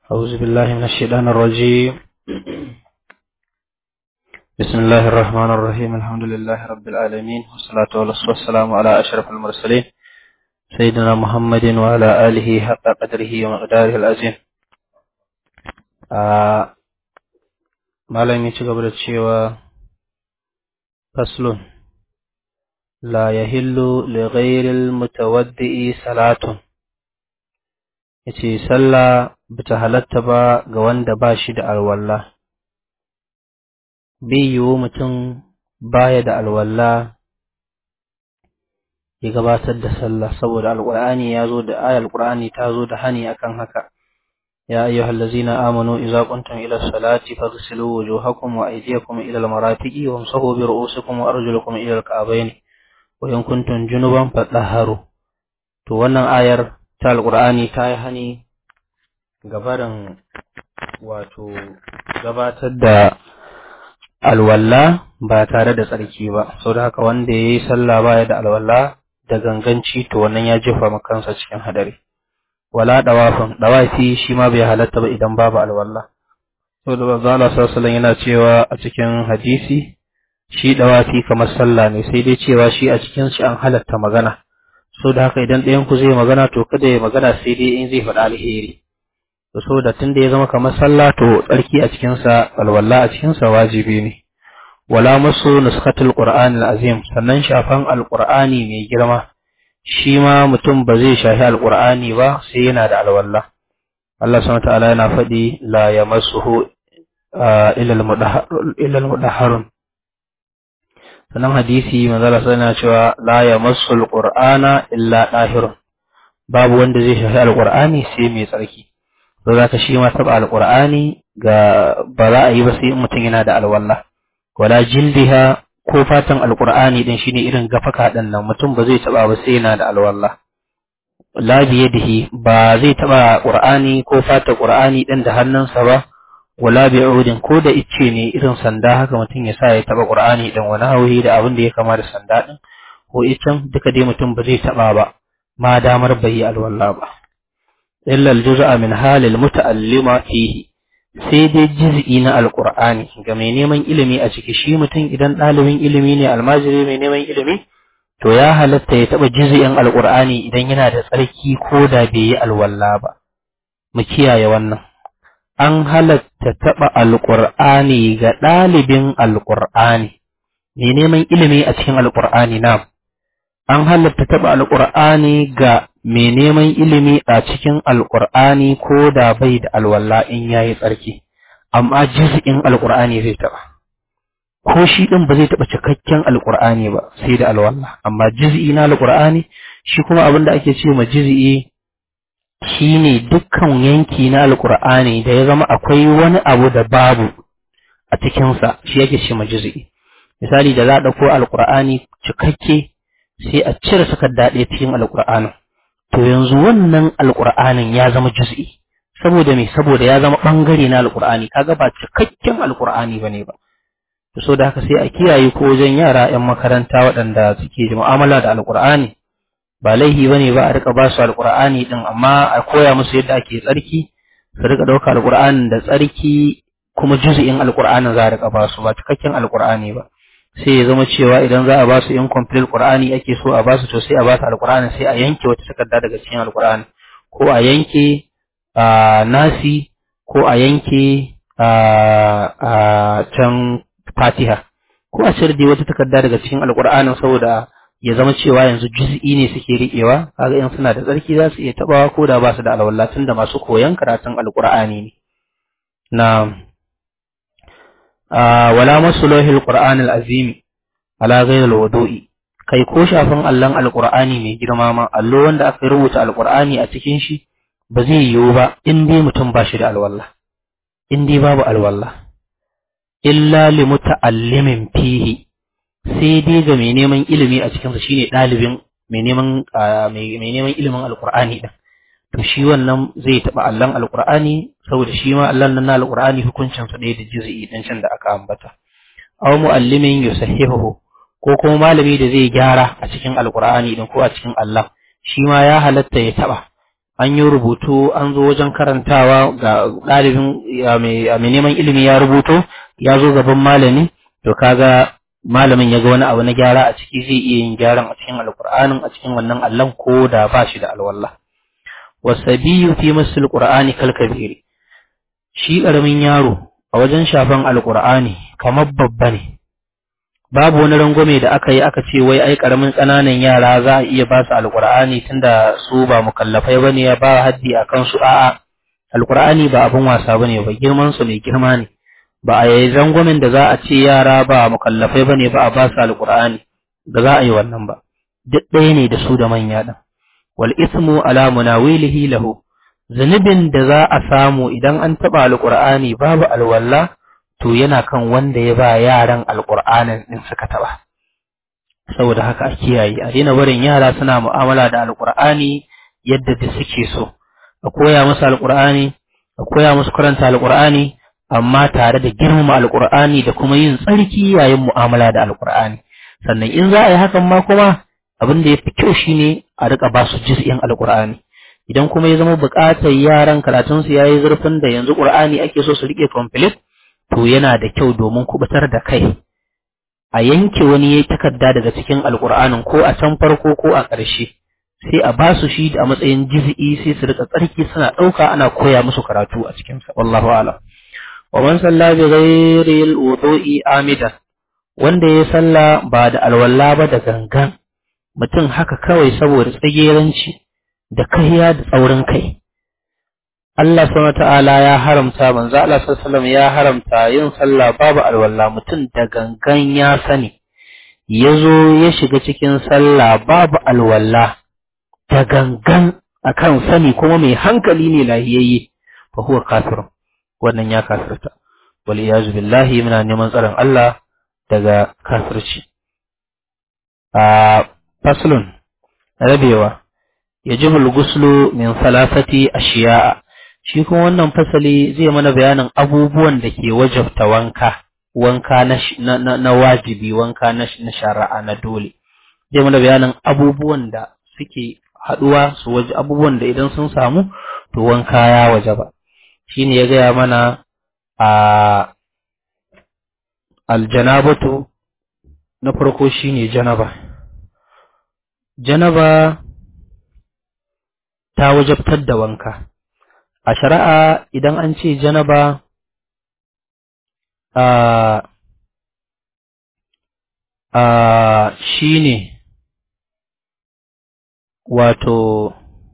أعوذ بالله من الشيطان الرجيم بسم الله الرحمن الرحيم الحمد لله رب العالمين والصلاة والسلام على أشرف المرسلين سيدنا محمد وعلى آله حق قدره ومقداره العظيم malam ya ci gaba da cewa faslun la yahillu li ghairil mutawaddi'i salatun yace sallah bata halatta ba ga wanda ba shi da alwala bai yiwu mutum baya da alwala ya gabatar da sallah saboda alqur'ani ya zo da ayar alqur'ani ta zo da hani akan haka يا أيها الذين آمنوا إذا قمتم إلى الصلاة فاغسلوا وجوهكم وأيديكم إلى المرافق وامسحوا برؤوسكم وأرجلكم إلى الكعبين وإن كنتم جنبا فطهروا to wannan ayar ta alqur'ani ta yi hani gabarin wato gabatar da alwalla ba tare da tsarki ba saboda haka wanda yayi sallah baya da alwalla da ganganci to wannan ya jefa makansa cikin hadari wala dawafin dawafi shi ma bai halatta ba idan babu alwala saboda manzo Allah sallallahu yana cewa a cikin hadisi shi dawafi kamar sallah ne sai dai cewa shi a cikin shi an halatta magana saboda haka idan ɗayan ku zai magana to kada ya magana sai dai in zai faɗa alheri to saboda tunda ya zama kamar sallah to tsarki a cikin sa alwala a cikin sa wajibi ne wala masu nuskatul qur'anil azim sannan shafan alqur'ani mai girma shi ma mutum ba zai shahi alƙur'ani ba sai yana da alwalla Allah subhanahu ta'ala yana faɗi la yamassuhu illa al-mudahharun sannan hadisi manzo Allah yana cewa la yamassul qur'ana illa dahirun babu wanda zai shahi alƙur'ani sai mai tsarki to zaka shi ma taba alƙur'ani ga ba za a yi ba sai mutum yana da alwalla wala jildiha ko fatan alqur'ani din shine irin gafaka din nan mutum ba zai taba ba sai yana da alwala la biyadihi ba zai taba qur'ani ko fata qur'ani din da hannunsa ba wala bi'udin ko da icce ne irin sanda haka mutum ya sa ya taba qur'ani din wani hauhi da abin da ya kama da sanda din ko iccen duka dai mutum ba zai taba ba ma damar bai yi alwala ba illa al-juz'a min halil muta'allima fihi sai dai jiz'i na alkur'ani ga mai neman ilimi a ciki shi mutum idan ɗalibin ilimi ne almajiri mai neman ilimi to ya halatta ya taɓa jiz'in alkur'ani idan yana da tsarki ko da bai yi alwalla ba mu kiyaye wannan an halatta taɓa alkur'ani ga ɗalibin alkur'ani mai neman ilimi a cikin alkur'ani na an halatta taɓa alkur'ani ga mai neman ilimi a cikin alƙur'ani ko da bai da alwala in ya yi tsarki amma jiz'in alƙur'ani zai taɓa ko shi ɗin ba zai taɓa cikakken alƙur'ani ba sai da alwala amma jiz'i na alƙur'ani shi kuma abin da ake ce ma jiz'i shi ne dukkan yanki na alƙur'ani da ya zama akwai wani abu da babu a cikinsa shi yake ce ma jiz'i misali da za a ɗauko alƙur'ani cikakke sai a cire takarda ɗaya cikin alƙur'anin to yanzu wannan alƙur'anin ya zama juz'i saboda me saboda ya zama ɓangare na alƙur'ani kaga ba cikakken alƙur'ani bane ba to so da haka sai a kiyaye ko wajen yara 'yan makaranta waɗanda suke da mu'amala da alƙur'ani ba laihi bane ba a rika ba su alƙur'ani din amma a koya musu yadda ake tsarki su rika ɗauka alƙur'anin da tsarki kuma juz'in alƙur'anin za a rika ba su ba cikakken alƙur'ani ba sai ya zama cewa idan za a ba su incomplete Qur'ani ake so a ba su to sai a ba su alqur'ani sai a yanke wata takarda daga cikin alqur'ani ko a yanke nasi ko a yanke can fatiha ko a cire wata takarda daga cikin alqur'ani saboda ya zama cewa yanzu juz'i ne suke riƙewa kaga in suna da tsarki za su iya tabawa ko da ba su da alwala tunda masu koyan karatun alqur'ani ne na wala masulohil qur'anil azimi ala ghayril wudu'i kai ko shafin allon alqur'ani mai girma ma allo wanda aka rubuta alqur'ani a cikin shi ba zai yiwu ba in dai mutum ba shi da alwala in dai babu alwala illa li muta'allimin fihi sai dai ga mai neman ilimi a cikin sa shine dalibin mai neman mai neman ilimin alqur'ani din to shi wannan zai taba allon alqur'ani saboda shi ma allon nan na alqur'ani hukuncin sa ɗaya da juz'i din can da aka ambata aw muallimin yusahihu ko kuma malami da zai gyara a cikin alqur'ani din ko a cikin Allah shi ma ya halatta ya taba an yi rubutu an zo wajen karantawa ga ɗalibin mai neman ilimi ya rubuto ya zo gaban malami to kaga malamin ya ga wani abu na gyara a ciki zai iya yin gyaran a cikin alkur'anin a cikin wannan allon ko da ba shi da alwallah wasabiyu fi masul qur'ani kal kabiri shi karamin yaro a wajen shafan alkur'ani kamar babba ne babu wani rangwame da aka yi aka ce wai ai karamin ƙananan yara za a iya ba su alkur'ani tunda su ba mukallafai bane ya ba haddi a kansu a'a alkur'ani ba abin wasa bane ba girman su mai girma ne ba a yi rangwamen da za a ce yara ba mukallafai bane ba a ba su alkur'ani da za a yi wannan ba duk ɗaya ne da su da manya ɗin wal ismu ala munawilihi lahu zunubin da za a samu idan an taɓa alkur'ani babu alwala to yana kan wanda ya ba yaran alkur'anin din suka taɓa saboda haka a kiyaye a daina barin yara suna mu'amala da alkur'ani yadda da suke so a koya musu alkur'ani a koya musu karanta alkur'ani amma tare da girmama alkur'ani da kuma yin tsarki yayin mu'amala da alkur'ani sannan in za a yi hakan ma kuma abin da ya fi kyau shine a rika ba su juz'in alkur'ani idan kuma ya zama buƙatar yaran karatunsu ya yi zurfin da yanzu ƙur'ani ake so su riƙe complete to yana da kyau domin kubutar da kai a yanke wani ya takarda daga cikin alkur'anin ko a can farko ko a ƙarshe sai a ba su shi a matsayin jiz'i sai su rika tsarki suna ɗauka ana koya musu karatu a cikinsa wallahu a'lam wa man salla bi ghairi al-wudu'i amidan wanda ya salla ba da alwala ba da gangan mutum haka kawai saboda tsageranci da kahiya da tsaurin kai Allah subhanahu ta'ala ya haramta manzo Allah sallallahu ya haramta yin sallah babu alwala mutum da gangan ya sani yazo ya shiga cikin sallah babu alwala da gangan akan sani kuma mai hankali ne lahiyayye fa huwa kafir wannan ya kafirta wal iyazu billahi muna neman tsaron Allah daga kafirci a faslun rabewa yajibu al-ghuslu min thalathati ashiya'a shi kuma wannan fasali zai mana bayanin abubuwan da ke wajabta wanka wanka na, na, na wajibi wanka na, na shari'a na dole zai mana bayanin abubuwan da suke haɗuwa su waje abubuwan da idan sun samu to wanka ya wajaba shine ya gaya mana a aljanabatu na farko shine janaba janaba ta wajabtar da wanka a shari'a idan an ce janaba a a shine wato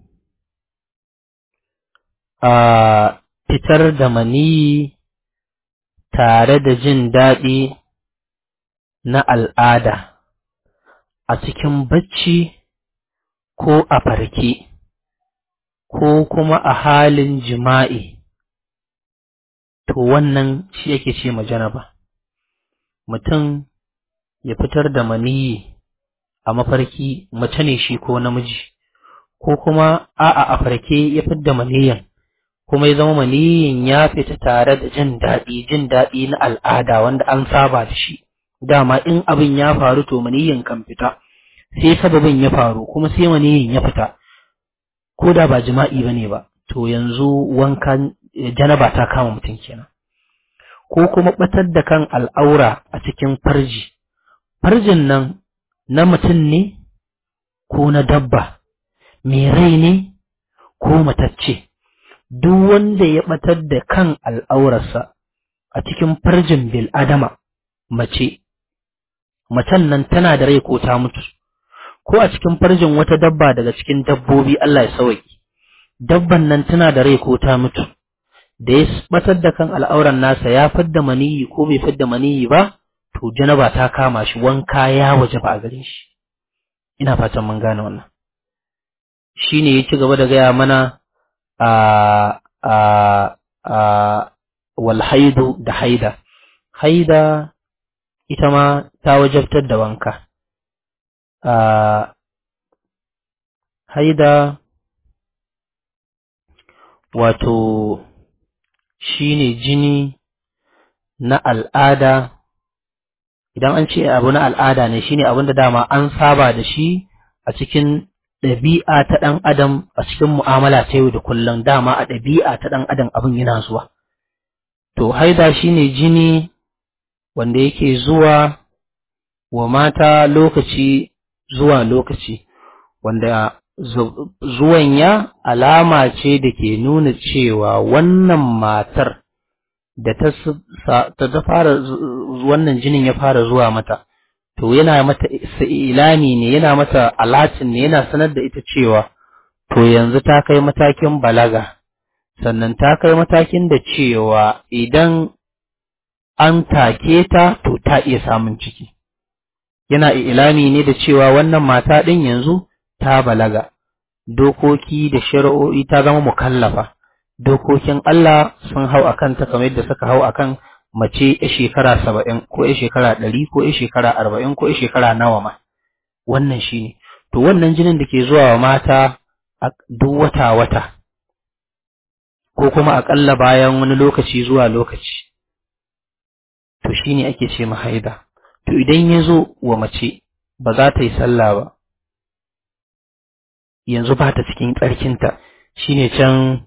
a fitar da maniyi tare da jin daɗi na al'ada a cikin bacci ko a farke ko kuma a halin jima'i to wannan shi yake ce ma janaba mutum ya fitar da maniyi a mafarki mace ne shi ko namiji ko kuma a'a a farke ya fitar da maniyin kuma ya zama maniyin ya fita tare da jin daɗi jin daɗi na al'ada wanda an saba da shi dama in abin ya faru to maniyin kan fita sai sababin ya faru kuma sai maniyin ya fita ko da ba jima'i bane ba to yanzu wankan janaba ta kama mutum kenan ko kuma batar da kan al'aura a cikin farji farjin nan na mutum ne ko na dabba mai rai ne ko matacce duk wanda ya batar da kan al'aurarsa a cikin farjin bil adama mace macen nan tana da rai ko ta mutu ko a cikin farjin wata dabba daga cikin dabbobi Allah ya sauki dabban nan tana da rai ko ta mutu da ya batar da kan al'auran nasa ya fidda maniyi ko bai fidda maniyi ba to janaba ta kama shi wanka ya waje ba a gare shi ina fatan mun gane wannan shine ya ci gaba da gaya mana a a a wal haidu da haida haida ita ma ta wajabtar da wanka a haida wato shine jini na al'ada idan an ce abu na al'ada ne shine abin da dama an saba da shi a cikin ɗabi'a ta ɗan adam a cikin mu'amala ta yau da kullum dama a ɗabi'a ta ɗan adam abin yana zuwa to haida shine jini wanda yake zuwa wa mata lokaci zuwa lokaci wanda zuwan ya alama ce da ke nuna cewa wannan matar da ta fara wannan jinin ya fara zuwa mata to yana mata ilami ne yana mata alatin ne yana sanar da ita cewa to yanzu ta kai matakin balaga sannan ta kai matakin da cewa idan an take ta to ta iya samun ciki yana ilami ne da cewa wannan mata ɗin yanzu ta balaga dokoki da shari'o'i ta zama mukallafa dokokin Allah sun hau akan ta kamar yadda suka hau akan mace ya shekara saba'in ko ya shekara ɗari ko ya shekara arba'in ko ya shekara nawa ma wannan shi ne to wannan jinin da ke zuwa wa mata a duk wata wata ko kuma aƙalla bayan wani lokaci zuwa lokaci to shi ne ake ce haida to idan ya zo wa mace ba za ta yi sallah ba yanzu ba ta cikin tsarkinta shine can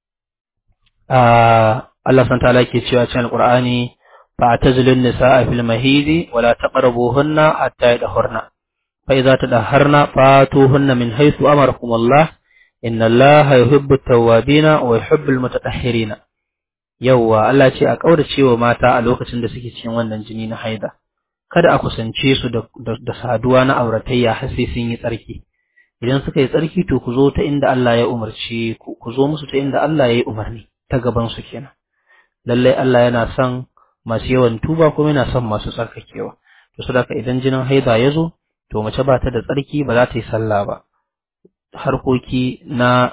Allah san ta'ala ke cewa cikin Alƙur'ani fa tazilun nisaa fil mahidi wala taqrabuhunna hatta yadhurna fa idza tadahharna fatuhunna min haythu amarakum Allah inna Allah yuhibbu at-tawwabina wa yuhibbu al-mutatahhirina yawwa Allah ce a kaurace wa mata a lokacin da suke cikin wannan jini na haida kada a kusance su da saduwa na auratayya har sai sun yi tsarki idan suka yi tsarki to ku zo ta inda Allah ya umarci ku ku zo musu ta inda Allah ya yi umarni ta gaban su kenan lallai Allah yana son masu yawan tuba kuma yana son masu tsarkakewa to saboda idan jinin haida ya zo to mace ba ta da tsarki ba za ta yi sallah ba harkoki na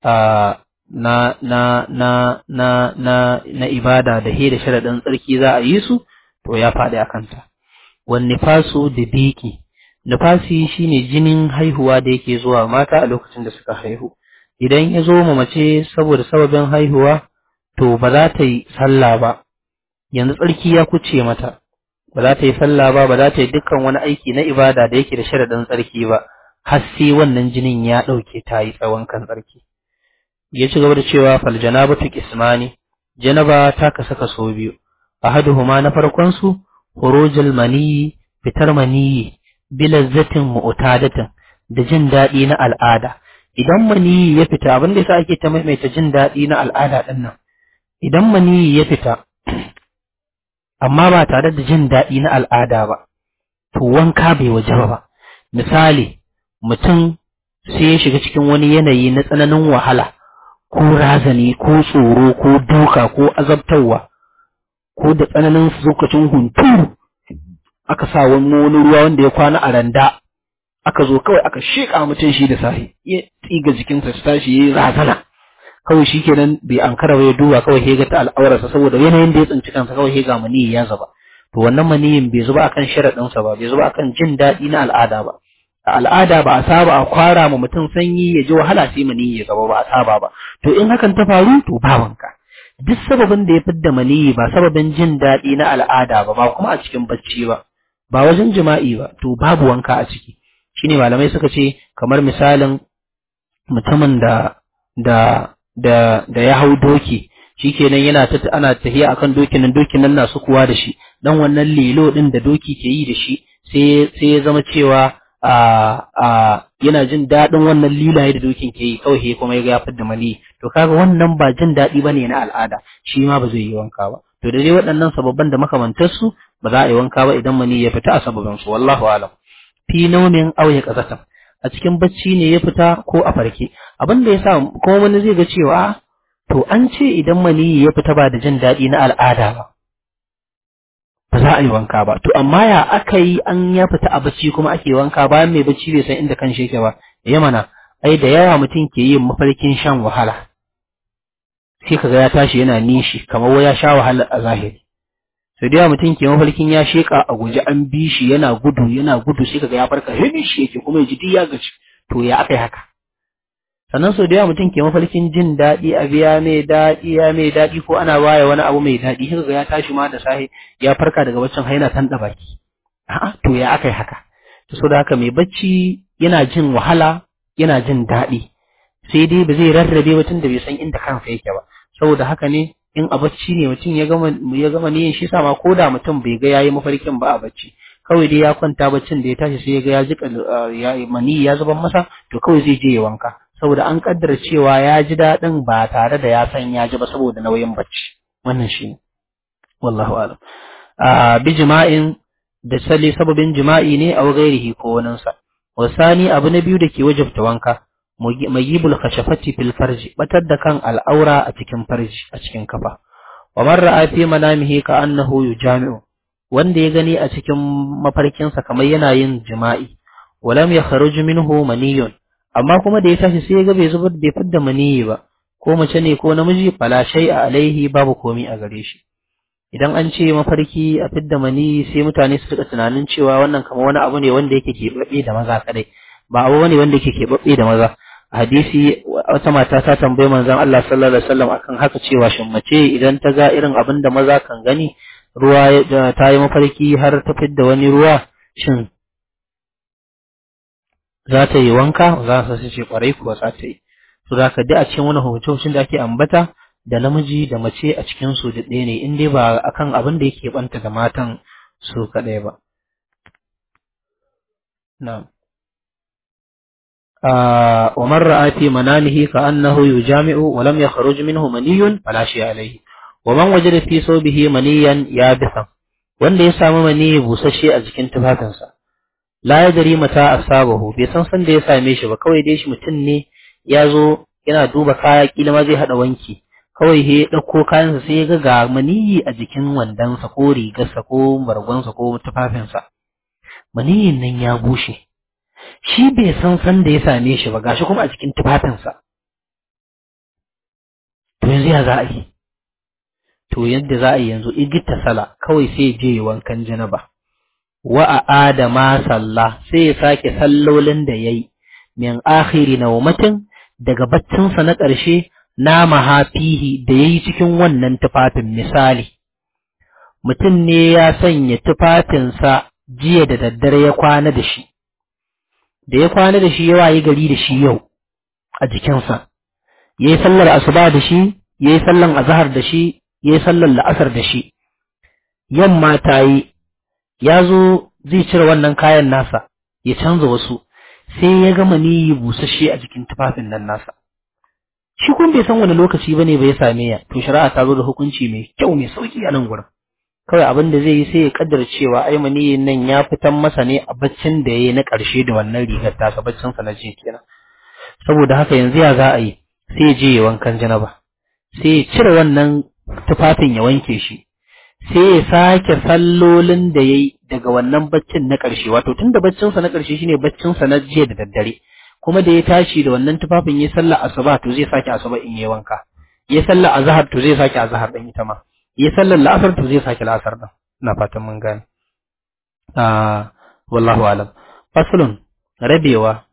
na na na na na na ibada da he da sharadin tsarki za a yi su to ya faɗi a kanta wan nifasu da biki nifasi shine jinin haihuwa da yake zuwa mata a lokacin da suka haihu idan ya zo ma mace saboda sababin haihuwa to ba za ta yi sallah ba yanzu tsarki ya kuce mata ba za ta yi sallah ba ba za ta yi dukkan wani aiki na ibada da yake da sharadin tsarki ba har sai wannan jinin ya ɗauke ta yi tsawon kan tsarki ya ci gaba da cewa fal janabatu qismani janaba ta kasa kaso biyu ahaduhuma na farkon su khurujul maniyi fitar maniyi bilazzatin mu'tadatin da jin daɗi na al'ada idan maniyi ya fita abin da yasa ake ta maimaita jin daɗi na al'ada din nan idan maniyi ya fita amma ba tare da jin daɗi na al'ada ba to wanka bai wajaba ba misali mutum sai ya shiga cikin wani yanayi na tsananin wahala ko razani ko tsoro ko duka ko azabtarwa ko da tsananin lokacin hunturu aka sa wani wani ruwa wanda ya kwana a randa aka zo kawai aka sheƙa mutum shi da sahi ya tsiga jikinsa su tashi ya yi razana kawai shi kenan bai ankara ba ya duba kawai ya ga ta al'aurarsa saboda yanayin da ya tsinci kansa kawai ya ga maniyi ya zuba to wannan maniyin bai zuba akan sharaɗinsa ba bai zuba akan jin daɗi na al'ada ba a al'ada ba a saba a kwara ma mutum sanyi ya ji wahala sai maniyi ya zaba ba a saba ba to in hakan ta faru to ba wanka duk sababin da ya fidda maniyi ba sababin jin daɗi na al'ada ba ba kuma a cikin bacci ba ba wajen jima'i ba to babu wanka a ciki shine malamai suka ce kamar misalin mutumin da da da da ya hau doki shikenan yana ta ana tafiya akan dokin nan dokin nan na sukuwa da shi dan wannan lilo din da doki ke yi da shi sai sai ya zama cewa a a yana jin daɗin wannan lilaye da dokin ke yi kawai kuma ya ga ya fidda mali to kaga wannan ba jin daɗi bane na al'ada shi ma ba zai yi wanka ba to da dai waɗannan sababban da makamantarsu ba za a yi wanka ba idan mani ya fita a sababin su wallahu alam fi naumin aw ya qazatan a cikin bacci ne ya fita ko a farke abin da yasa kuma wani zai ga cewa to an ce idan mani ya fita ba da jin daɗi na al'ada ba ba za a yi wanka ba to amma ya aka yi an ya fita a bacci kuma ake wanka bayan mai bacci bai san inda kan shi yake ba ya mana ai da yawa mutum ke yin mafarkin shan wahala sai kaga ya tashi yana nishi kamar wai ya sha wahala a zahiri sai da yawa mutum ke mafarkin ya sheka a guje an bi shi yana gudu yana gudu sai kaga ya farka hini shi yake kuma ya ji duk ya gaci to ya aka yi haka sannan sau da yawa mutum ke mafarkin jin daɗi a biya mai daɗi ya mai daɗi ko ana baya wani abu mai daɗi sai kaga ya tashi ma da sahi ya farka daga baccin haina tanɗa baki a'a to ya aka yi haka to so da haka mai bacci yana jin wahala yana jin daɗi sai dai ba zai rarrabe mutum da bai san inda kansa yake ba saboda haka ne in a bacci ne mutum ya gama ya gama niyyar shi sama ko da mutum bai ga yayi mafarkin ba a bacci kawai dai ya kwanta baccin da ya tashi sai ya ga ya jika ya mani ya zuban masa to kawai zai je ya wanka saboda an kaddara cewa ya ji daɗin ba tare da ya san ya ji ba saboda nauyin bacci wannan shi ne wallahu alam a bi jima'in da sali sababin jima'i ne a gairihi ko waninsa wasani abu na biyu da ke wajabta wanka magibul khashafati fil farji batar da kan al'aura a cikin farji a cikin kafa wa man ra'a fi manamihi ka annahu yujami'u wanda ya gani a cikin mafarkinsa kamar yana yin jima'i walam yakhruj minhu maniyun amma kuma da ya tashi sai ya ga bai zubar bai fidda maniyi ba ko mace ne ko namiji fala shay'a alaihi babu komi a gare shi idan an ce mafarki a fidda maniyi sai mutane su rika tunanin cewa wannan kamar wani abu ne wanda yake keɓaɓɓe da maza kadai ba abu ne wanda yake keɓaɓɓe da maza a hadisi wata mata ta tambayi manzon Allah sallallahu alaihi wasallam akan haka cewa shin mace idan ta ga irin abin da maza kan gani ruwa ta yi mafarki har ta fidda wani ruwa shin za ta yi wanka za su ce kwarai kuwa za ta yi to da ka a cikin wani hukuncin da ake ambata da namiji da mace a cikin su da ɗaya ne in dai ba akan abin da yake banta da matan su kaɗai ba na'am ومن رأى في منامه كأنه يجامع ولم يخرج منه مني فلا شيء عليه ومن وجد في صوبه منيا يابسا wanda ya samu mani busasshe a jikin tufafinsa la ya dari mata asabahu bai san san da ya same shi ba kawai dai shi mutum ne ya zo yana duba kaya kila ma zai hada wanki kawai he ya dauko kayansa sai ya ga ga maniyi a jikin wandonsa ko rigarsa ko bargonsa ko tufafinsa maniyin nan ya bushe shi bai san san da ya same shi ba gashi kuma a cikin tufafinsa to yanzu ya za a yi to yadda za a yi yanzu igita sala kawai sai je wankan janaba wa a adama sallah sai ya sake sallolin da yayi min akhiri nawmatin daga baccinsa na ƙarshe na mahafihi da yayi cikin wannan tufafin misali mutum ne ya sanya tufafinsa jiya da daddare ya kwana da shi da ya kwana da shi ya wayi gari da shi yau a jikinsa ya yi sallar asuba da shi ya yi sallar azahar da shi ya yi sallar la'asar da shi yamma ta yi ya zo zai cire wannan kayan nasa ya canza wasu sai ya gama niyi busasshe a jikin tufafin nan nasa shi kun bai san wani lokaci ba ne bai same ya to shari'a ta zo da hukunci mai kyau mai sauki a nan gurin kawai abin da zai yi sai ya kaddara cewa ai maniyin nan ya fitan masa ne a baccin da yayi na ƙarshe da wannan rigar tasa baccin sa na je kenan saboda haka yanzu ya za a yi sai ya je ya wankan janaba sai ya cire wannan tufafin ya wanke shi sai ya sake sallolin da yayi daga wannan baccin na ƙarshe wato tunda baccin sa na ƙarshe shine baccin sa na jiya da daddare kuma da ya tashi da wannan tufafin ya sallar asuba to zai sake asuba in yayi wanka ya sallar azhar to zai sake azhar din ita ma ya sallar la'asar to zai sake la'asar din ina fatan mun gane ah wallahu alam faslun rabewa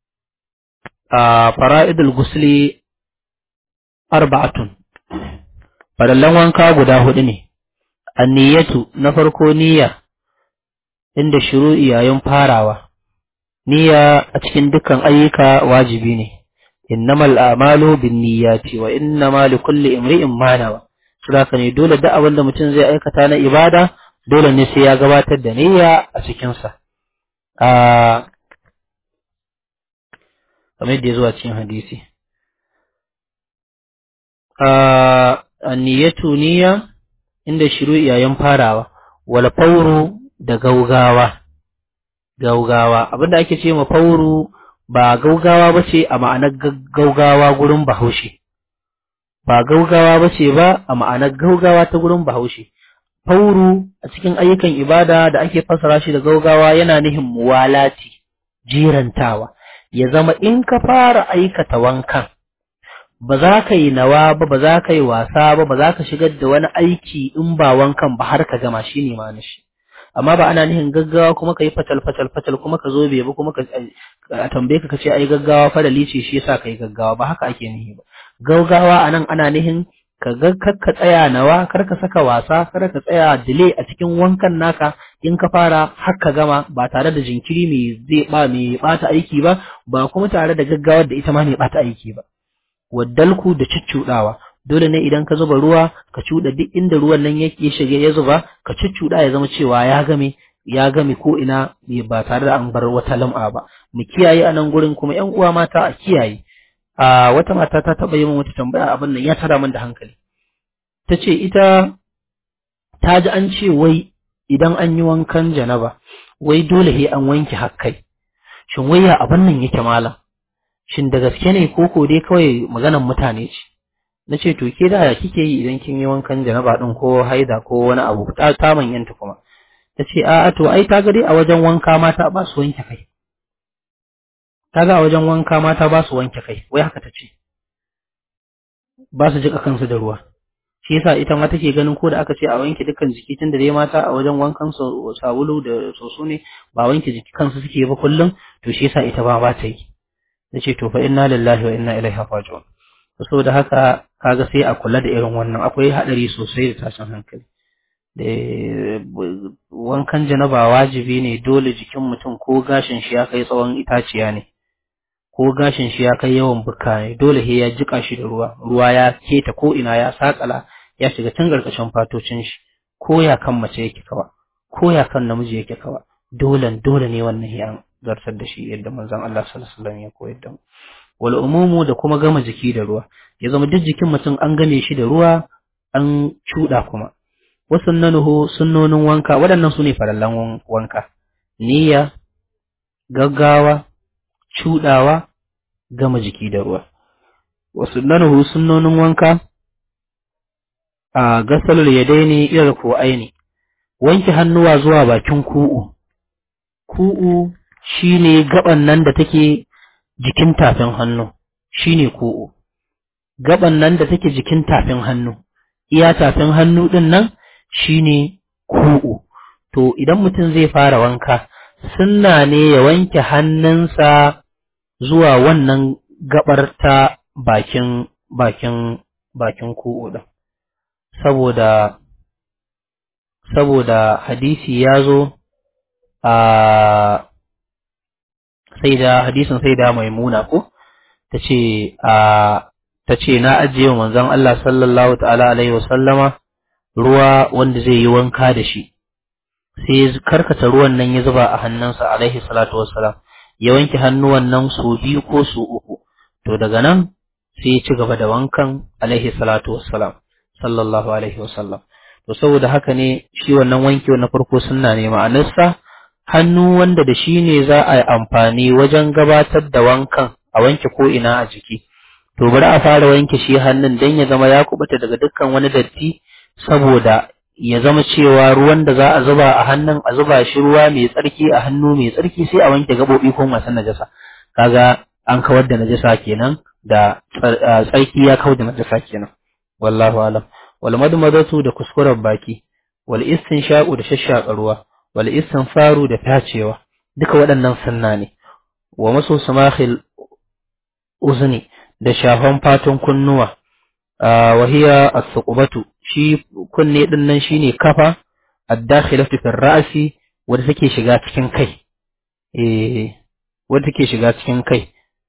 a fara'idul gusli arba'atun farallan wanka guda hudu ne anniyatu na farko niyya inda shuru'i yayin farawa niyya a cikin dukkan ayyuka wajibi ne innamal a'malu binniyati wa innama likulli imri'in ma nawa saboda ne dole da abin da mutum zai aikata na ibada dole ne sai ya gabatar da niyya a cikin sa a kamar da ya zuwa cikin hadisi a anniyatu niyya inda shiru yayin farawa wal fawru da gaugawa gaugawa abinda ake ce ma fawru ba gaugawa bace a ma'anar gaugawa gurin bahaushe ba gaugawa bace ba a ma'anar gaugawa ta gurin bahaushe fauru a cikin ayyukan ibada da ake fassara shi da gaugawa yana nihin muwalati jirantawa ya zama in ka fara aikata wankan ba za ka yi nawa ba ba za ka yi wasa ba ba za ka shigar da wani aiki in ba wankan ba har ka gama shi ne ma shi amma ba ana nihin gaggawa kuma ka yi fatal fatal fatal kuma ka zo bai ba kuma ka a tambaye ka kace ai gaggawa fa da lice shi yasa kai gaggawa ba haka ake nihi ba gaggawa anan ana nihin ka ga ka tsaya nawa kar ka saka wasa kar ka tsaya delay a cikin wankan naka in ka fara har ka gama ba tare da jinkiri mai zai ba mai bata aiki ba ba kuma tare da gaggawar da ita ma mai bata aiki ba waddalku da cuccudawa dole ne idan ka zuba ruwa ka cuda duk inda ruwan nan yake shige ya zuba ka cuccuda ya zama cewa ya game ya game ko ina ba tare da an bar wata lam'a ba mu kiyaye a nan gurin kuma ƴan uwa mata a kiyaye a wata mata ta taɓa yi min wata tambaya abin nan ya tara min da hankali ta ce ita ta ji an ce wai idan an yi wankan janaba wai dole he an wanke hakkai shin wai ya abin nan yake malam shin da gaske ne ko ko dai kawai maganan mutane ce na ce to ke da ya kike yi idan kin yi wankan janaba din ko haida ko wani abu ta ta manyanta kuma ta ce a'a to ai ta ga dai a wajen wanka mata ba su wanke kai kaga a wajen wanka mata ba su wanke kai wai haka ta ce ba su jika kansu da ruwa shi yasa ita ma take ganin ko da aka ce a wanke dukkan jiki tun da dai mata a wajen wankan sabulu da soso ne ba wanke jiki kansu suke ba kullum to shi yasa ita ba ba ta yi nace to fa inna lillahi wa inna ilaihi raji'un saboda haka kaga sai a kula da irin wannan akwai hadari sosai da tashin hankali da wankan janaba wajibi ne dole jikin mutum ko gashin shi ya kai tsawon itaciya ne ko gashin shi ya kai yawan buka ne dole he ya jika shi da ruwa ruwa ya keta ko ina ya sakala ya shiga tun karkashin fatocin shi ko ya kan mace yake kawa ko ya kan namiji yake kawa dole dole ne wannan ya zartar da shi yadda manzon Allah sallallahu alaihi wasallam ya koyar da mu wal umumu da kuma gama jiki da ruwa ya zama duk jikin mutum an game shi da ruwa an cuda kuma wasannanuhu sunnonin wanka waɗannan su ne farallan wanka niyya gaggawa cuɗawa gama jiki da ruwa wasu nanuhu sunnonin wanka a gasalul yadaini ilar ko aini wanke hannuwa zuwa bakin ku'u ku'u shine gaban nan da take jikin tafin hannu shine ku'u gaban nan da take jikin tafin hannu iya tafin hannu din nan shine ku'u to idan mutum zai fara wanka sunna ne ya wanke hannunsa zuwa wannan gabar ta bakin bakin bakin ku'u din saboda saboda hadisi ya zo a sai da hadisin sai da maimuna ko ta ce a ta ce na ajiye wa manzon Allah sallallahu ta'ala alaihi wasallama ruwa wanda zai yi wanka da shi sai ya karkata ruwan nan ya zuba a hannunsa alaihi salatu wassalam ya wanke hannuwan nan su biyu ko su uku to daga nan sai ya ci gaba da wankan alaihi salatu wassalam sallallahu alaihi wasallam to saboda haka ne shi wannan wankewa na farko sunna ne ma'anarsa hannu wanda da shi ne za a yi amfani wajen gabatar da wankan a wanke ko ina a jiki to bari a fara wanke shi hannun dan ya zama ya kubuta daga dukkan wani datti saboda ya zama cewa ruwan da za a zuba a hannun a zuba shi ruwa mai tsarki a hannu mai tsarki sai a wanke gabobi ko masu najasa kaga an kawar da najasa kenan da tsarki ya kawar da najasa kenan wallahu alam wal madmadatu da kuskuren baki wal istinshaqu da shashshaka ruwa wal istinfaru da tacewa duka waɗannan sunna ne wa maso samakhil uzni da shafan fatan kunnuwa wa hiya as-suqbatu shi kunne din nan shine kafa ad-dakhilatu fi ra'si wanda take shiga cikin kai eh wanda take shiga cikin kai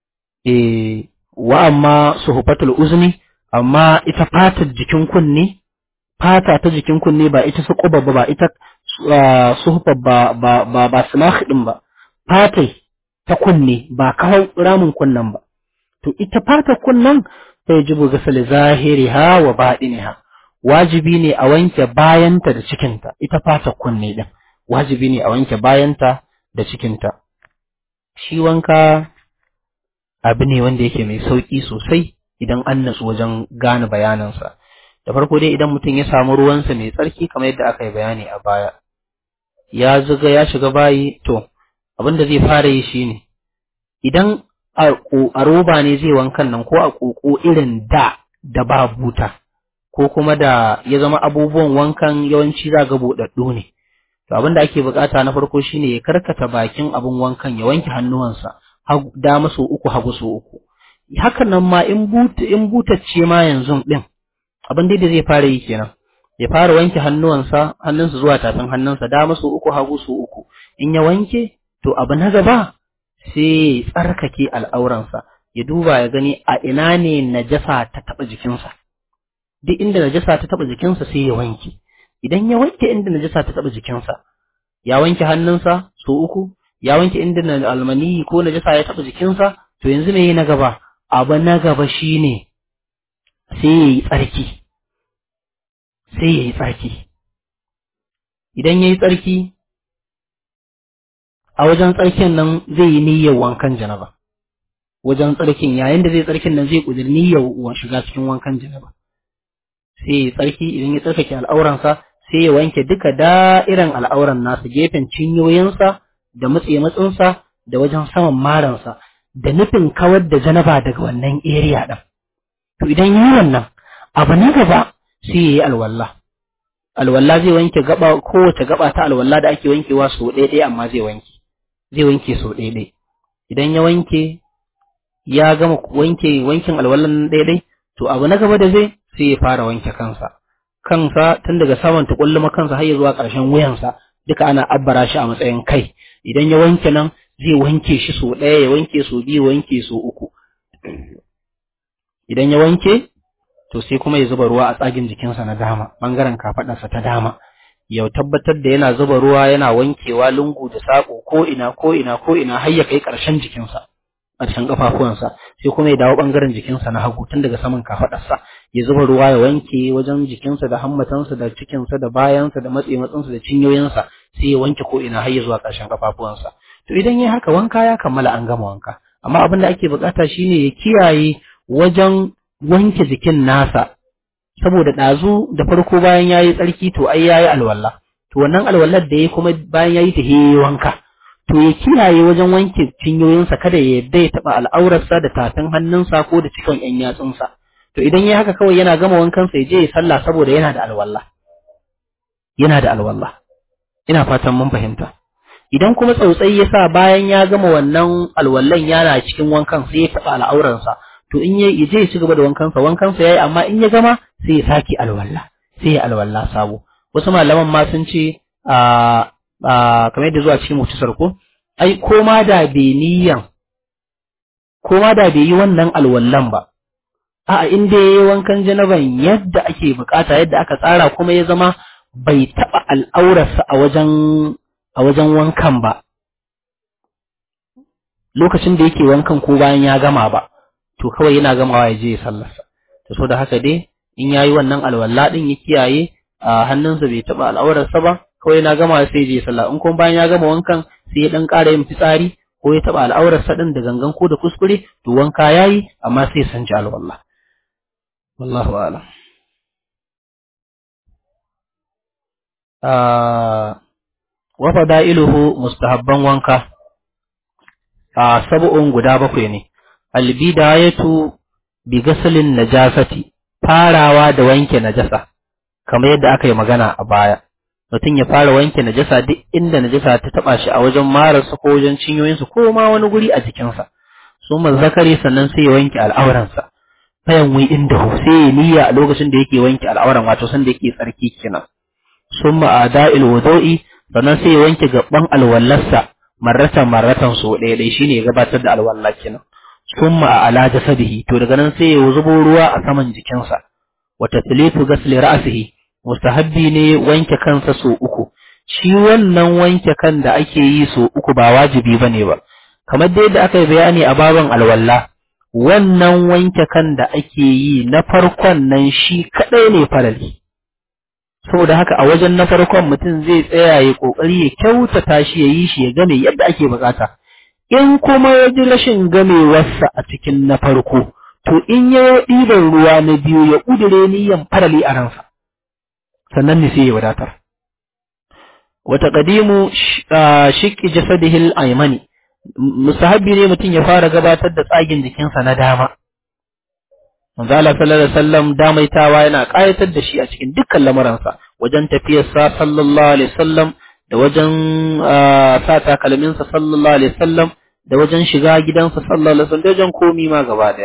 eh wa amma suhbatul uzni amma ita fatar jikin kunne fata ta jikin kunne ba ita suquba ba ba ita suhba ba ba ba ba sumakh din ba fatai ta kunne ba kawo ramin kunnen ba to ita fatar kunnen sai jibu gasal zahiriha wa baɗiniha wajibi ne a wanke bayanta da cikinta ita fata kunne din wajibi ne a wanke bayanta da cikinta shi wanka abu ne wanda yake mai sauki sosai idan an nasu wajen gane bayanansa da farko dai idan mutum ya samu ruwansa mai tsarki kamar yadda aka yi bayani a baya ya zuga ya shiga bayi to abin da zai fara yi shine idan a roba ne zai wankan nan ko a ƙoƙo irin da da ba buta ko kuma da ya zama abubuwan wankan yawanci za ga buɗaɗɗu ne to abin da ake bukata na farko shine ya karkata bakin abin wankan ya wanke hannuwansa dama so uku hagu so uku hakan nan ma in buta in butacce ma yanzu din abin da zai fara yi kenan ya fara wanke hannuwansa hannunsa zuwa tafin hannunsa dama su uku hagu su uku in ya wanke to abu na gaba sai ya tsarkake al'auransa ya duba ya gani a ina ne najasa ta taɓa jikinsa duk inda najasa ta taɓa jikinsa sai ya wanke idan ya wanke inda najasa ta taɓa jikinsa ya wanke hannunsa su uku ya wanke inda almani ko najasa ya taɓa jikinsa to yanzu me na gaba abu na gaba shine sai ya yi tsarki sai ya yi tsarki idan ya yi tsarki a wajen tsarkin nan zai yi niyyar wankan janaba wajen tsarkin yayin da zai tsarkin nan zai ƙudur niyyar shiga cikin wankan janaba sai ya yi tsarki idan ya tsarkake al'auransa sai ya wanke duka da'iran al'auran nasa gefen cinyoyinsa da matse matsinsa da wajen saman maransa da nufin kawar da janaba daga wannan area ɗin. To idan yi wannan abu na gaba sai ya yi alwallah. Alwallah zai wanke gaba kowace gaba ta alwallah da ake wankewa sau ɗaya ɗaya amma zai wanke. Zai wanke sau ɗaya ɗaya. Idan ya wanke ya gama wanke wankin alwallan ɗaya ɗaya to abu na gaba da zai sai ya fara wanke kansa. Kansa tun daga saman tukulluma kansa har ya zuwa ƙarshen wuyansa duka ana abbara shi a matsayin kai. Idan ya wanke nan zai wanke shi so ɗaya ya wanke so biyu wanke so uku idan ya wanke to sai kuma ya zuba ruwa a tsagin jikinsa na dama ɓangaren kafaɗarsa ta dama ya tabbatar da yana zuba ruwa yana wankewa lungu da saƙo ko ina ko ina ko ina har ya kai ƙarshen jikinsa ƙarshen ƙafafuwansa sai kuma ya dawo ɓangaren jikinsa na hagu tun daga saman kafaɗarsa ya zuba ruwa ya wanke wajen jikinsa da hammatansa da cikinsa da bayansa da matse matsinsa da cinyoyinsa sai ya wanke ko ina har ya zuwa ƙarshen ƙafafuwansa to idan yayi haka wanka ya kammala an gama wanka amma abin da ake bukata shine ya kiyaye wajen wanke jikin nasa saboda ɗazu da farko bayan yayi tsarki to ai yayi alwala to wannan alwallar da yayi kuma bayan yayi ta yayi wanka to ya kiyaye wajen wanke cinyoyinsa kada ya yadda ya taɓa al'aurarsa da tafin hannunsa ko da cikin ƴan yatsunsa to idan yayi haka kawai yana gama wankansa ya je ya sallah saboda yana da alwala yana da alwala ina fatan mun fahimta idan kuma tsautsai ya sa bayan ya gama wannan alwallan yana cikin wankan sai ya taɓa al'auransa to in ya je ya ci gaba da wankansa wankansa yayi amma in ya gama sai ya sake alwalla sai ya alwalla sabo wasu malaman ma sun ce a kamar yadda zuwa cikin mutusar ko ai ko ma da bai niyan ko ma da bai yi wannan alwallan ba a'a in dai yayi wankan janaban yadda ake bukata yadda aka tsara kuma ya zama bai taɓa al'aurarsa a wajen a wajen wankan ba lokacin da yake wankan ko bayan ya gama ba to kawai yana gamawa ya je ya sallarsa to so da haka dai in yayi wannan alwala din ya kiyaye a hannunsa bai taba al'aurarsa ba kawai yana gamawa sai ya je sallah in kuma bayan ya gama wankan sai ya dan ƙara yin fitsari ko ya taba al'aurarsa din da gangan ko da kuskure to wanka yayi amma sai ya sanci alwala wallahu a'lam wa fada'iluhu mustahabban wanka a sab'un guda bakwai ne albidayatu bi gasalin najasati farawa da wanke najasa kamar yadda aka yi magana a baya mutum ya fara wanke najasa duk inda najasa ta taba shi a wajen mararsa ko wajen cinyoyinsa ko ma wani guri a jikinsa su zakari sannan sai ya wanke al'auransa fayan wi inda sai ya niyya a lokacin da yake wanke al'auran wato sanda yake tsarki kenan summa ada'il wudu'i sannan sai ya wanke gaban alwallarsa marratan marratan so ɗaya ɗaya shine ya gabatar da alwalla kenan summa a ala jasadihi to daga nan sai ya zubo ruwa a saman jikinsa wa taslitu ghasli ra'sihi mustahabbi ne wanke kansa so uku shi wannan wanke kan da ake yi so uku ba wajibi bane ba kamar dai da aka yi bayani a baban alwalla wannan wanke kan da ake yi na farkon nan shi kadai ne farali saboda haka a wajen na farkon mutum zai tsaya ya kokari ya kyautata shi ya yi shi ya game yadda ake bukata in kuma ya ji rashin gamewarsa a cikin na farko to in ya ɗiban ruwa na biyu ya ƙudure niyan farali a ransa sannan ne sai ya wadatar wata ƙadimu shiƙi jasadihil aymani musahabi ne mutum ya fara gabatar da tsagin jikinsa na dama manzo Allah sallallahu alaihi wasallam damaitawa yana ƙayatar da shi a cikin dukkan lamuransa wajen tafiyarsa sallallahu alaihi wasallam da wajen sa takalminsa sallallahu alaihi wasallam da wajen shiga gidansa sallallahu alaihi wasallam da wajen komi ma gaba daya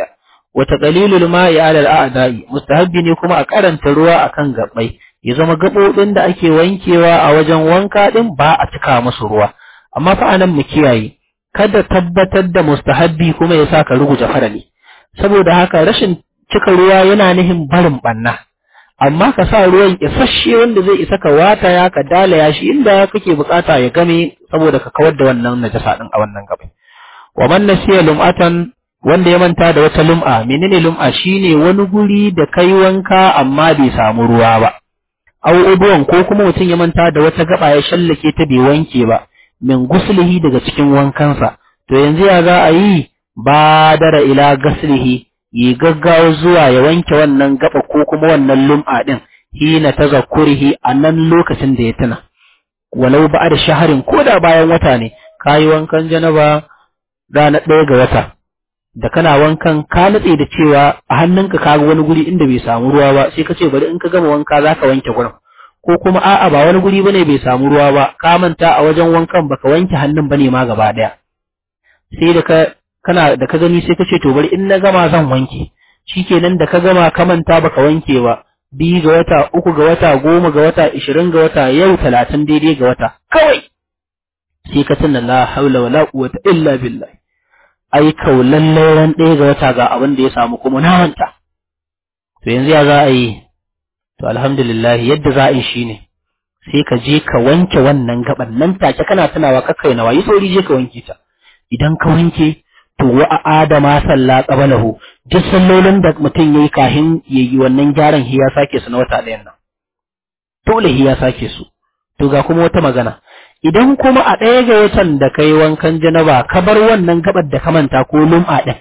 wa taqlilul ma'i 'ala al-a'da'i mustahabbi ne kuma a karanta ruwa akan gabbai ya zama gabobin da ake wankewa a wajen wanka din ba a cika musu ruwa amma fa anan mu kiyaye kada tabbatar da mustahabbi kuma ya sa ka rubuta farali saboda haka rashin cika ruwa yana nihin barin banna amma ka sa ruwan isasshe wanda zai isa ka wata ya ka dalaya shi inda kake bukata ya game saboda ka kawar da wannan najasa din a wannan gaban wa man nasiya lum'atan wanda ya manta da wata lum'a menene lum'a shine wani guri da kai wanka amma bai samu ruwa ba aw ubuwan ko kuma mutum ya manta da wata gaba ya shallake ta bai wanke ba min guslihi daga cikin wankansa to yanzu ya za a yi badara ila gaslihi yi gaggawa zuwa ya wanke wannan gaba ko kuma wannan lum'a din hina tazakkurihi a nan lokacin da ya tuna walau ba da shaharin ko da bayan wata ne kayi wankan janaba ranar ɗaya ga wata da kana wankan ka natse da cewa a hannunka ka ga wani guri inda bai samu ruwa ba sai ka ce bari in ka gama wanka za ka wanke gurin ko kuma a'a ba wani guri bane bai samu ruwa ba ka manta a wajen wankan baka wanke hannun bane ma gaba ɗaya sai da ka kana da ka gani sai ka ce to bari in na gama zan wanke shikenan da ka gama ka manta baka wanke ba biyu ga wata uku ga wata goma ga wata ishirin ga wata yau talatin daidai ga wata kawai sai ka tuna la haula wala quwwata illa billah ai kaulan ran ɗaya ga wata ga abin da ya samu kuma na manta to yanzu ya za a yi to alhamdulillah yadda za a yi shine sai ka je ka wanke wannan gaban nan take kana tunawa kakkai nawa yi sauri je ka wanke ta idan ka wanke to wa adama salla qabalahu duk sallolin da mutum yayi kahin yayi wannan gyaran hiya sake su na wata ɗayan nan dole hiya sake su to ga kuma wata magana idan kuma a ɗaya ga watan da kai wankan janaba ka bar wannan gabar da ka manta ko lum'a ɗin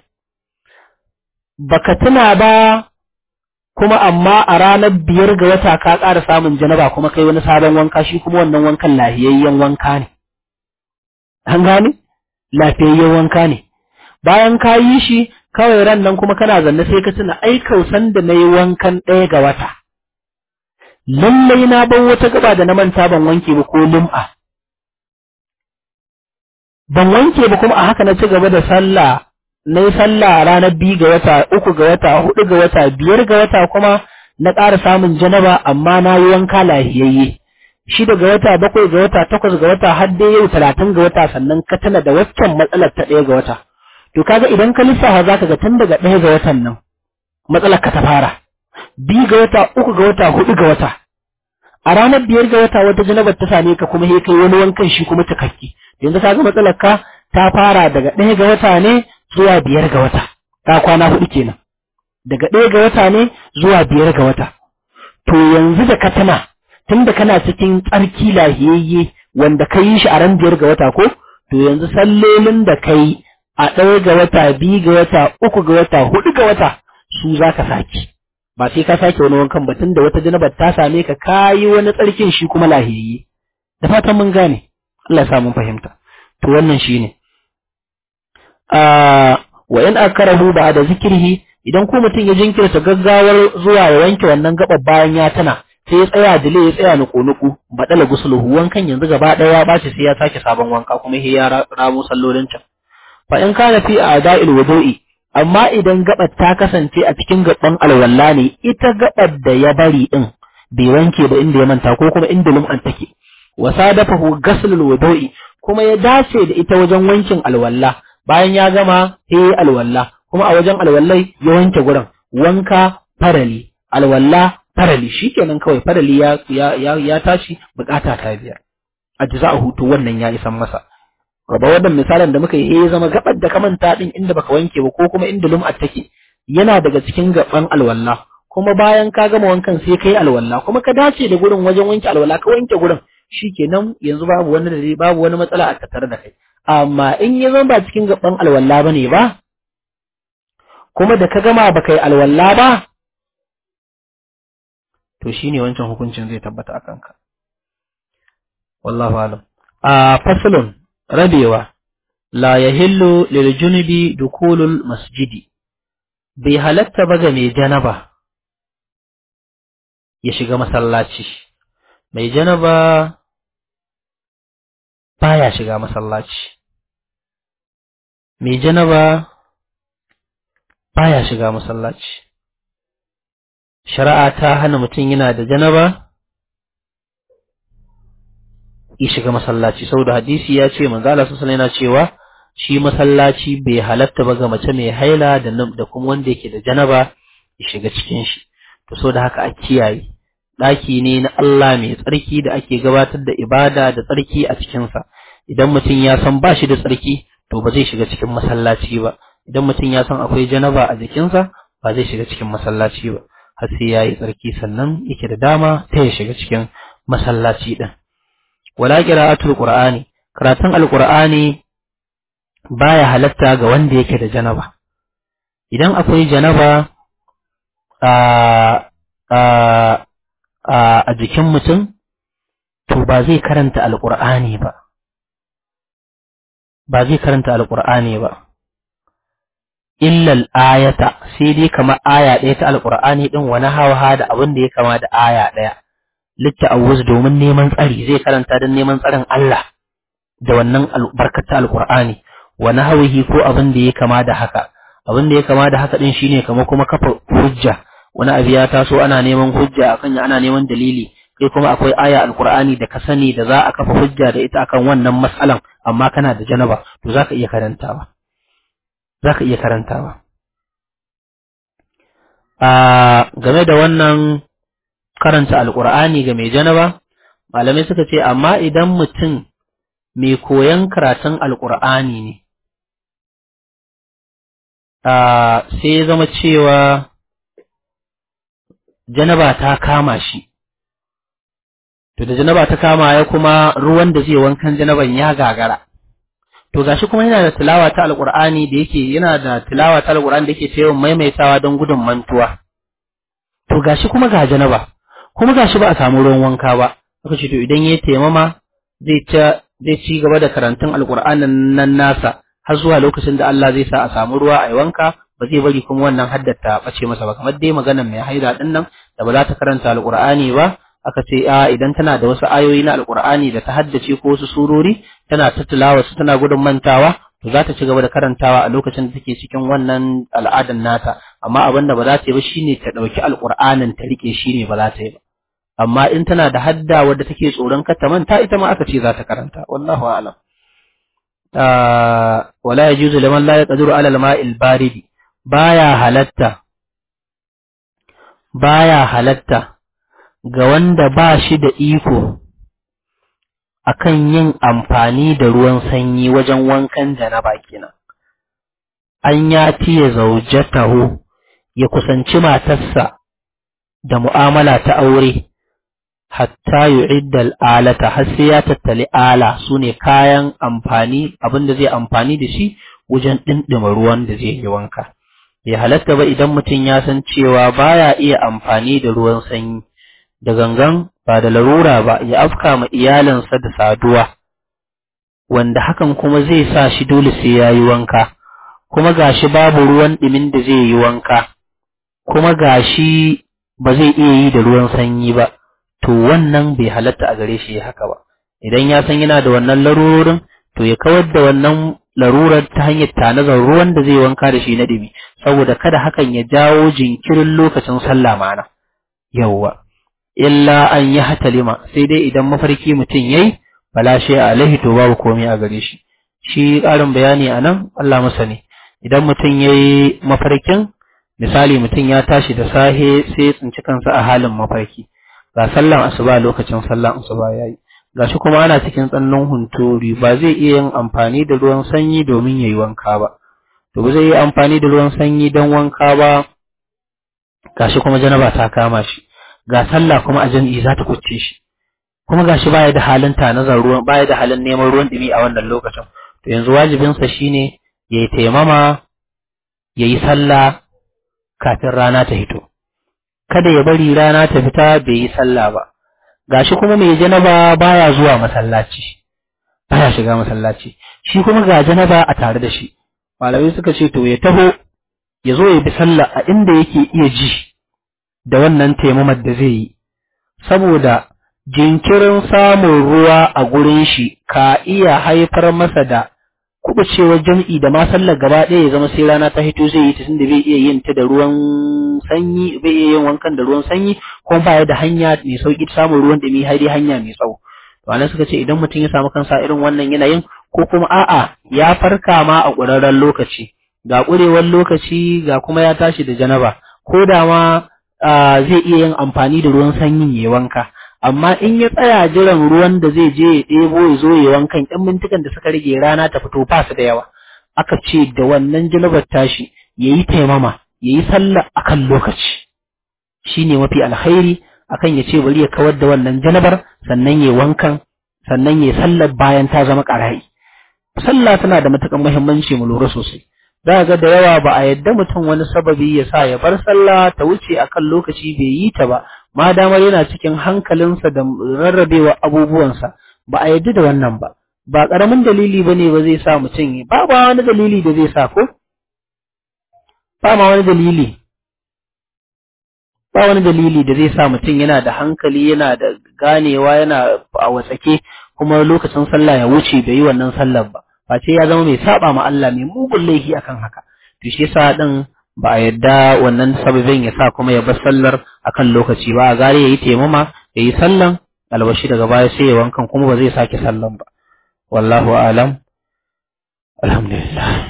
baka tuna ba kuma amma a ranar biyar ga wata ka ƙara samun janaba kuma kai wani sabon wanka shi kuma wannan wankan lafiyayyen wanka ne an gane lafiyayyen wanka ne bayan ka yi shi kawai ran nan kuma kana zanne sai ka tuna ai kausan da na yi wankan ɗaya ga wata lallai na bar wata gaba da na manta ban wanke ba ko lum'a ban wanke ba kuma a haka na ci gaba da sallah na yi sallah ranar biyu ga wata uku ga wata hudu ga wata biyar ga wata kuma na ƙara samun janaba amma na yi wanka lahiyayye shida ga wata bakwai ga wata takwas ga wata har dai yau talatin ga wata sannan ka tana da waccan matsalar ta ɗaya ga wata to kaga idan ka lissafa zaka ga tun daga ɗaya ga watan nan matsalar ka ta fara biyu ga wata uku ga wata hudu ga wata a ranar biyar ga wata wata janabar ta same ka kuma sai kai wani wankan shi kuma cikakke yanzu kaga matsalar ka ta fara daga ɗaya ga wata ne zuwa biyar ga wata ta kwana hudu kenan daga ɗaya ga wata ne zuwa biyar ga wata to yanzu da ka tana tunda kana cikin tsarki lahiyayye wanda ka yi shi a ran biyar ga wata ko to yanzu sallolin da ka yi a ɗaya ga wata biyu ga wata uku ga wata hudu ga wata su za ka sake ba sai ka sake wani wankan ba tunda wata janabar ta same ka kayi wani tsarkin shi kuma lahiyayye da fatan mun gane Allah ya sa mun fahimta to wannan shine wa in akarahu ba da zikirhi idan ko mutum ya jinkirta gaggawar zuwa ya wanke wannan gabar bayan ya tana sai ya tsaya dile ya tsaya nuku nuku badala gusuluhu wankan yanzu gaba daya ya bace sai ya sake sabon wanka kuma sai ya ramo sallolin can fa in kana fi a'da'il wudu'i amma idan gabar ta kasance a cikin gaban alwalla ne ita gabar da ya bari din bai wanke ba inda ya manta ko kuma inda lum'an take wa sadafahu ghaslul wudu'i kuma ya dace da ita wajen wankin alwalla bayan ya gama sai alwalla kuma a wajen alwallai ya wanke gurin wanka farali alwalla farali shikenan kawai farali ya ya ya, tashi bukata ta biyar ajza'uhu to wannan ya isan masa gaba wannan misalin da muka yi ya zama gabar da ka manta din inda baka wanke ba ko kuma inda lum'at take yana daga cikin gaban alwalla kuma bayan ka gama wankan sai kai alwalla kuma ka dace da gurin wajen wanke alwalla ka wanke gurin shikenan yanzu babu wani da babu wani matsala a tattare da kai amma in ya zama ba cikin gaban alwalla bane ba kuma da ka gama baka yi alwalla ba to shine wancan hukuncin zai tabbata a kanka wallahu alam a faslun rabewa la yahillu lil junubi dukulul masjidi bai halatta ba ga mai janaba ya shiga masallaci mai janaba baya shiga masallaci mai janaba baya shiga masallaci shari'a ta hana mutum yana da janaba ya shiga masallaci saboda hadisi ya ce manzo Allah sallallahu yana cewa shi masallaci bai halatta ba ga mace mai haila da da kuma wanda yake da janaba ya shiga cikin shi to saboda haka a kiyaye daki ne na Allah mai tsarki da ake gabatar da ibada da tsarki a cikin sa idan mutum ya san ba shi da tsarki to ba zai shiga cikin masallaci ba idan mutum ya san akwai janaba a jikinsa ba zai shiga cikin masallaci ba har sai yayi tsarki sannan yake da dama ta ya shiga cikin masallaci din wala qira'atul qur'ani karatun alqur'ani baya halatta ga wanda yake da janaba idan akwai janaba a a a jikin mutum to ba zai karanta alqur'ani ba ba zai karanta alqur'ani ba illal ayata sai dai kamar aya ɗaya ta alqur'ani din wani hawa da abin da ya kama da aya ɗaya litta'awuz domin neman tsari zai karanta don neman tsarin Allah da wannan albarkata alqur'ani wa nahwihi ko abin da ya kama da haka abin da ya kama da haka din shine kamar kuma kafa hujja wani abu ya taso ana neman hujja akan ana neman dalili kai kuma akwai aya alqur'ani da ka sani da za a kafa hujja da ita akan wannan mas'alan amma kana da janaba to zaka iya karantawa zaka iya karantawa a game da wannan karanta alkur'ani ga mai janaba malamai suka ce amma idan mutum mai koyan karatun alkur'ani ne sai ya zama cewa janaba ta kama shi to da janaba ta kama ya kuma ruwan da zai wankan janaban ya gagara to gashi kuma yana da tilawa ta alkur'ani da yake yana da tilawa ta alkur'ani da yake cewa maimaitawa don gudun mantuwa to gashi kuma ga janaba kuma gashi ba a samu ruwan wanka ba aka ce to idan ya taimama zai ta zai ci gaba da karantun alkur'anin nan nasa har zuwa lokacin da Allah zai sa a samu ruwa a yi wanka ba zai bari kuma wannan haddata bace masa ba kamar dai maganar mai haida din nan da ba za ta karanta alkur'ani ba aka ce a idan tana da wasu ayoyi na alkur'ani da ta haddace ko wasu surori tana ta tilawa su tana gudun mantawa to za ta ci gaba da karantawa a lokacin da take cikin wannan al'adan nata amma abin da ba za ta yi ba shine ta ɗauki alkur'anin ta rike shine ba za ta yi ba amma in tana da hadda wadda take tsoron kar ta manta ita ma aka ce za ta karanta wallahu a'lam wala yajuzu liman la yaqdiru ala al-ma'il baridi baya halatta baya halatta ga wanda ba shi da iko akan yin amfani da ruwan sanyi wajen wankan janaba kenan an ya tiye zaujatahu ya kusanci matarsa da mu'amala ta aure hatta yu'idda al'alata har sai ya tattali ala sune kayan amfani abinda zai amfani da shi wajen dindima ruwan da zai yi wanka bai halatta ba idan mutum ya san cewa baya iya amfani da ruwan sanyi da gangan ba da larura ba ya afka ma iyalinsa da saduwa wanda hakan kuma zai sa shi dole sai ya yi wanka kuma gashi babu ruwan ɗimin da zai yi wanka kuma gashi ba zai iya yi da ruwan sanyi ba to wannan bai halatta a gare shi haka ba idan ya san yana da wannan larurorin to ya kawar da wannan larurar ta hanyar tanazar ruwan da zai wanka da shi na ɗimi saboda kada hakan ya jawo jinkirin lokacin sallah mana yawwa illa an yi hatalima sai dai idan mafarki mutum yayi fala shi alaihi to babu komai a gare shi shi ƙarin bayani a nan Allah masa ne idan mutum yayi mafarkin misali mutum ya tashi da sahe sai ya tsinci kansa a halin mafarki ga sallan asuba lokacin sallan asuba yayi gashi kuma ana cikin tsannan hunturi ba zai iya yin amfani da ruwan sanyi domin yayi wanka ba to ba zai yi amfani da ruwan sanyi don wanka ba gashi kuma janaba ta kama shi ga sallah kuma a jami'i za ta kucce shi kuma gashi baya da halin tanazar ruwan baya da halin neman ruwan dumi a wannan lokacin to yanzu wajibinsa shine yayi taimama yayi sallah kafin rana ta hito kada ya bari rana ta fita bai yi sallah ba gashi kuma mai janaba baya zuwa masallaci baya shiga masallaci shi kuma ga janaba a tare da shi malamai suka ce to ya taho ya zo ya bi sallah a inda yake iya ji da wannan taimamar da zai yi saboda jinkirin samun ruwa a gurin shi ka iya haifar masa da kubucewar jam'i da ma sallar gaba ɗaya ya zama sai rana ta hito zai yi ta tunda bai iya yin ta da ruwan sanyi bai iya yin wankan da ruwan sanyi kuma ba da hanya mai sauki samun ruwan da mai har hanya mai tsawo to anan suka ce idan mutum ya samu kansa irin wannan yanayin ko kuma a'a ya farka ma a ƙurarren lokaci ga ƙurewar lokaci ga kuma ya tashi da janaba ko da ma zai iya yin amfani da ruwan sanyin ya wanka amma in ya tsaya jiran ruwan da zai je ya ɗebo ya zo ya wankan ƴan mintukan da suka rage rana ta fito ba su da yawa aka ce da wannan janabar tashi ya yi taimama ya yi sallah akan lokaci shine mafi alkhairi akan ya ce bari ya kawar da wannan janabar sannan ya wankan sannan ya sallar bayan ta zama ƙara'i sallah tana da matuƙar muhimmanci mu lura sosai za ga da yawa ba a yadda mutum wani sababi ya sa ya bar sallah ta wuce akan lokaci bai yi ta ba ma damar yana cikin hankalinsa da rarrabewa abubuwansa ba a yadda da wannan ba ba ƙaramin dalili ba ne ba zai sa mutum yi ba ba wani dalili da zai sa ko ba ma wani dalili ba wani dalili da zai sa mutum yana da hankali yana da ganewa yana a watsake kuma lokacin sallah ya wuce bai yi wannan sallar ba face ya zama mai saba ma Allah mai mugun laifi akan haka to shi yasa din ba a yadda wannan sababin ya sa kuma ya bar sallar akan lokaci ba a gare yayi taimama yayi sallan albashi daga baya sai ya wankan kuma ba zai sake sallan ba wallahu a'lam alhamdulillah